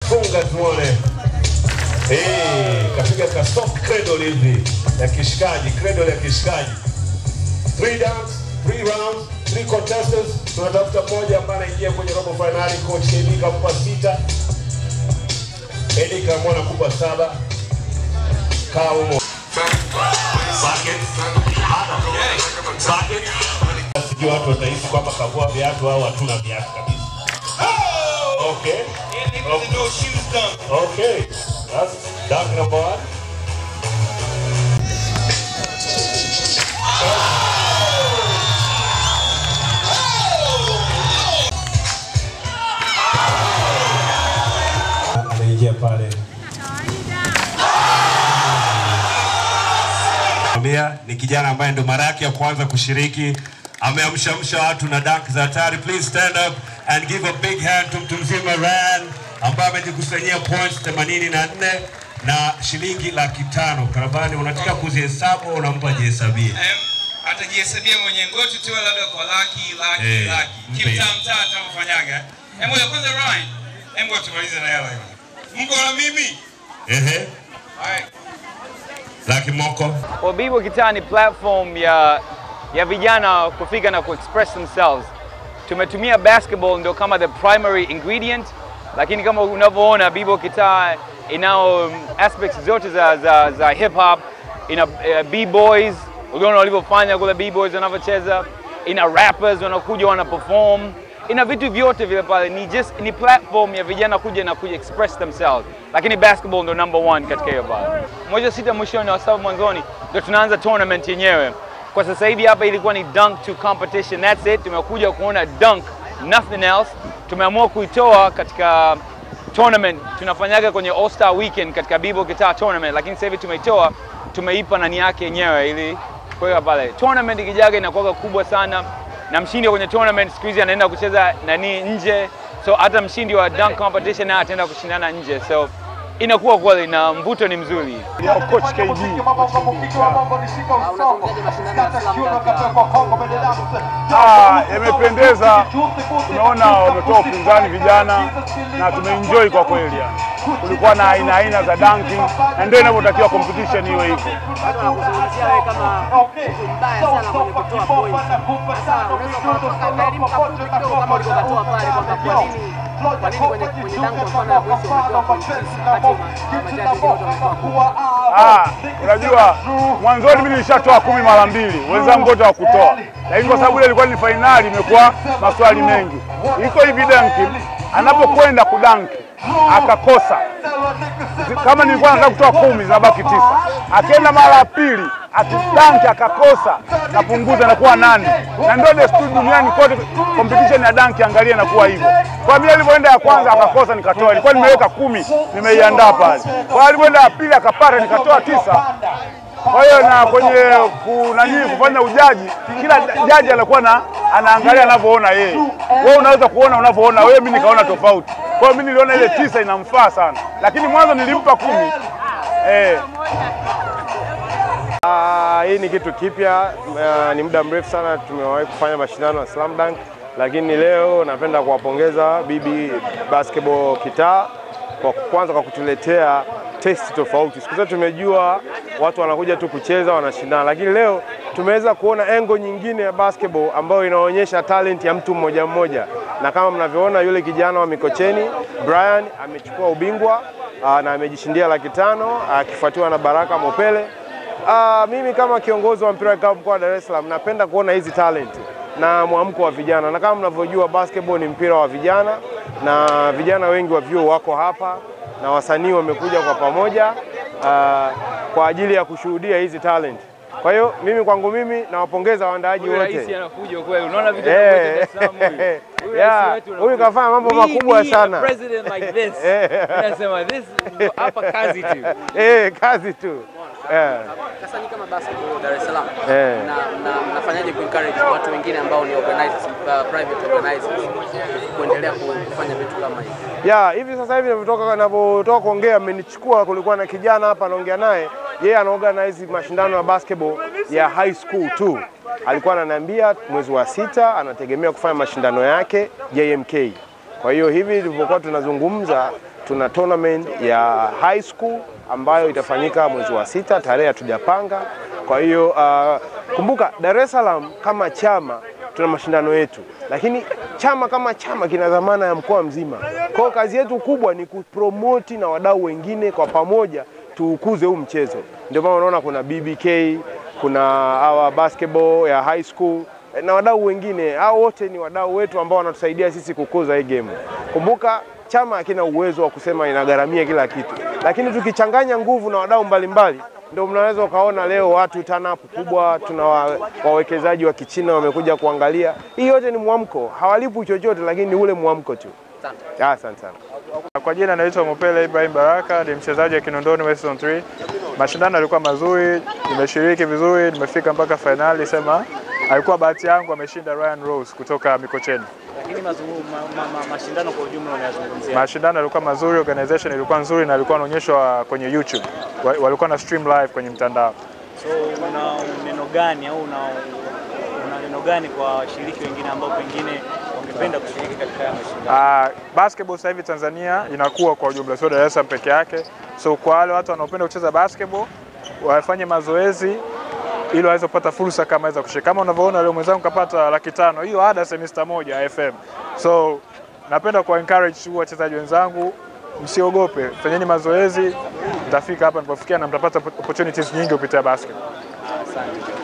funga tuone. Eh, kapiga ka soft cradle hivi ya kishikaji, cradle ya kishikaji. Three dance, three rounds, three contestants. Tunatafuta mmoja ambaye anaingia kwenye robo finali. Coach KB kampa sita, Eddie kamwona kupa saba. Kaa humo. Bucket. Bucket. Sijui watu watahisi kwamba kavua viatu au hatuna viatu kabisa. Okay. Okay. That's dunk number one. Anaingia pale. Mia ni kijana ambaye ndo mara yake ya kwanza kushiriki, ameamshamsha watu na dunk za hatari. Please stand up and give a big hand to mtu mzima Ryan ambaye amejikusanyia points 84 na shilingi laki tano. Karabani, unataka kuzihesabu au unampa jihesabie? Em, atajihesabia mwenye ngoti tu labda kwa laki laki Eh, laki mpe. kimtamtaa atavyofanyaga. Em, ngoja kwanza Ryan, em ngoja tumalize na hela hiyo. Mko na mimi? Ehe, Alright. laki moko. Well, Bibo Kitaa ni platform ya, ya vijana kufika na kuexpress themselves. Tumetumia basketball ndio kama the primary ingredient, lakini kama unavyoona Bibo Kitaa inao um, aspects zote za, za, za hip hop, ina uh, b-boys, uliona walivyofanya kule b-boys wanavyocheza, ina rappers wanakuja wana perform, ina vitu vyote vile pale, ni just ni platform ya vijana kuja na kuja express themselves, lakini basketball ndo number one katika hiyo pale. Moja sita mwishoni wa saba mwanzoni ndo tunaanza tournament yenyewe. Kwa sasa hivi hapa ilikuwa ni dunk to competition, that's it. Tumekuja kuona dunk, nothing else. Tumeamua kuitoa katika tournament tunafanyaga kwenye All Star Weekend katika Bibo Guitar Tournament, lakini sasa hivi tumeitoa tumeipa nani yake yenyewe ili kuweka pale. Tournament ikijaga inakuwa kubwa sana, na mshindi wa kwenye tournament siku hizi anaenda kucheza nani nje, so hata mshindi wa dunk competition naye ataenda kushindana nje, so inakuwa kweli na mvuto ni mzuri. ya coach KD. Ah, yamependeza. Tumeona wametoa upinzani vijana na tumeenjoy kwa kweli yani. Kulikuwa na aina aina za dunking na ndio inavyotakiwa competition iwe hivyo. watu wanakuzungumzia wewe kama mtu mbaya sana kwenye kutoa point. Sasa unaweza ukatoka elimu kafupi kidogo kama ulivyokatoa pale kwamba kwa nini kwa nini kwenye kwenye dango kwa mfano ya mwisho umetoa point six wakati ma- majaji wote wametoa kumi. Ah, unajua mwanzoni mimi nilishatoa kumi mara mbili, wenzangu wote hawakutoa, lakini kwa sababu ile ilikuwa ni fainali, imekuwa maswali mengi. Iko hivi danki, anapokwenda kudanki akakosa, kama nilikuwa nataka kutoa kumi zinabaki tisa, akienda mara ya pili akidanki akakosa, napunguza nakuwa nane, na ndio desturi duniani kote, competition ya danki angalia inakuwa hivyo. Kwa mimi alivyoenda ya kwanza akakosa, nikatoa, ilikuwa nimeweka kumi, nimeiandaa pale. Kwa alivyoenda ya pili akapata, nikatoa tisa. Kwa hiyo na kwenye kunani kufanya ujaji, kila jaji anakuwa na anaangalia anavyoona yeye. Wewe unaweza kuona unavyoona wewe, mimi nikaona tofauti. Kwa hiyo mimi niliona ile tisa inamfaa sana, lakini mwanzo nilimpa kumi eh. Ah, hii ni kitu kipya. Uh, ni muda mrefu sana tumewahi kufanya mashindano ya slam dunk, lakini leo napenda kuwapongeza BB Basketball Kitaa kwa kwanza kwa kutuletea testi tofauti. Siku zote tumejua watu wanakuja tu kucheza wanashindana, lakini leo tumeweza kuona engo nyingine ya basketball ambayo inaonyesha talent ya mtu mmoja mmoja, na kama mnavyoona yule kijana wa Mikocheni Brian amechukua ubingwa uh, na amejishindia laki tano akifuatiwa na Baraka Mopele. Ah, mimi kama kiongozi wa mpira wa kikapu mkoa wa Dar es Salaam napenda kuona hizi talent na mwamko wa vijana, na kama mnavyojua basketball ni mpira wa vijana, na vijana wengi wa vyuo wako hapa na wasanii wamekuja kwa pamoja ah, kwa ajili ya kushuhudia hizi talent. Kwa hiyo mimi kwangu mimi nawapongeza waandaaji Huyu rais wote. anakuja kweli, unaona vitu Eh. anavyocheza Dar es Salaam huyu. Huyu rais Yeah, wetu huyu anakuja. kafanya mambo Me makubwa being a sana. president like this. Nasema this hapa kazi tu. Eh, kazi tu. Eh. Sasa ni kama basketball Dar es Salaam. Eh. Na na mnafanyaje ku encourage watu wengine ambao ni organizers, uh, private organizers kuendelea ku- kufanya vitu kama hivi? Ya, hivi sasa hivi ninavyotoka ninavyotoka kuongea amenichukua, kulikuwa na kijana hapa anaongea naye, yeye anaorganize mashindano ya basketball ya high school tu. Alikuwa ananiambia mwezi wa sita anategemea kufanya mashindano yake JMK. Kwa hiyo hivi tulivyokuwa tunazungumza tuna tournament ya high school ambayo itafanyika mwezi wa sita, tarehe hatujapanga. Kwa hiyo uh, kumbuka Dar es Salaam kama chama tuna mashindano yetu, lakini chama kama chama kina dhamana ya mkoa mzima. Kwa hiyo kazi yetu kubwa ni kupromoti na wadau wengine kwa pamoja tuukuze huu mchezo. Ndio maana unaona kuna BBK, kuna hawa basketball ya high school na wadau wengine. Hao wote ni wadau wetu ambao wanatusaidia sisi kukuza hii game. Kumbuka chama hakina uwezo wa kusema inagharamia kila kitu, lakini tukichanganya nguvu na wadau mbalimbali ndio mnaweza ukaona leo watu turn-up kubwa, tuna wa- wawekezaji wa Kichina wamekuja kuangalia. Hii yote ni mwamko, hawalipwi chochote, lakini ni ule mwamko tu. Ah, Asante sana. Kwa jina naitwa Mopele Ibrahim Baraka, ni mchezaji wa Kinondoni West Zone 3. Mashindano yalikuwa mazuri, nimeshiriki vizuri, nimefika mpaka fainali. Sema alikuwa bahati yangu, ameshinda Ryan Rose kutoka Mikocheni. Lakini mazungu, ma, ma, ma, mashindano kwa ujumla unayazungumzia Mashindano yalikuwa mazuri, organization ilikuwa nzuri na ilikuwa inaonyeshwa kwenye YouTube, Wa- walikuwa na stream live kwenye mtandao. so una neno gani au una, una neno gani kwa washiriki wengine ambao pengine wangependa kushiriki katika haya mashindano? Uh, basketball sasa hivi Tanzania inakuwa kwa ujumla, sio Dar es Salaam peke yake. So kwa wale watu wanaopenda kucheza basketball wafanye mazoezi ili waweze kupata fursa kama hizo kushiriki. Kama unavyoona leo mwenzangu kapata laki tano, hiyo ada semester moja FM. So napenda kuwa encourage tu wachezaji wenzangu, msiogope, fanyeni mazoezi, mtafika hapa nilipofikia na mtapata opportunities nyingi kupitia basketball. Asante.